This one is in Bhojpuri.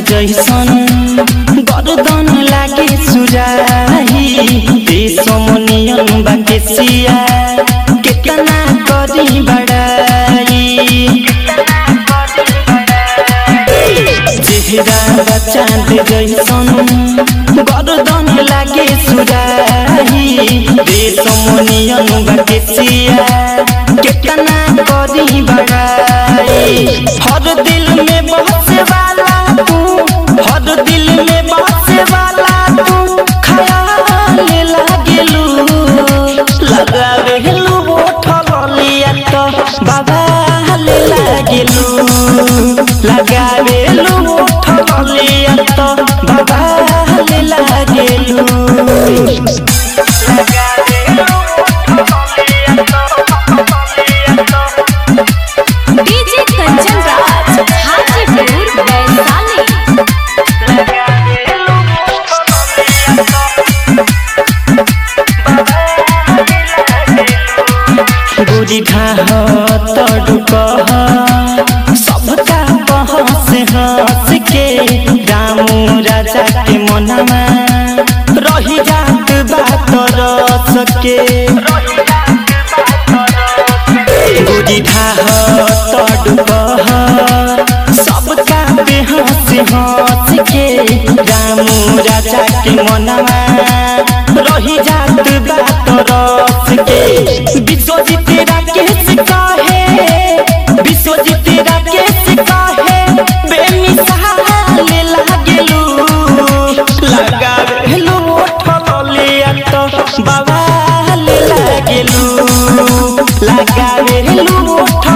जैसन गर्दन लागे सुराही देशमनियन बाके सिया केतना करी बड़ाई चेहरा चाँद जैसन गर्दन लागे सुराही देशमनियन बाके सिया केतना करी बड़ाई हर दिल में बसे वाला तू हर दिल में बसे वाला तू खयाल लागेलू लगावेलू बोठलिया तो बाबाल लागेलू लगावेलू बोठलिया तो बाबाल लागेलू डीजे कंचन राज हाजीपुर वैशाली गोरी घाह तड़ुक सबका बहस हंस के रामू राजा के मनवा रही जात बात रस के गोरी घाह तड़ुक सबका बेहस हंस के रामू राजा के मनवा रही जात बात रस के विश्वजीत राकेश कहे विश्वजीत राकेश कहे बेमिसाल लागेलू लगावेलू ठलिया तो बवाल लागेलू लगावेलू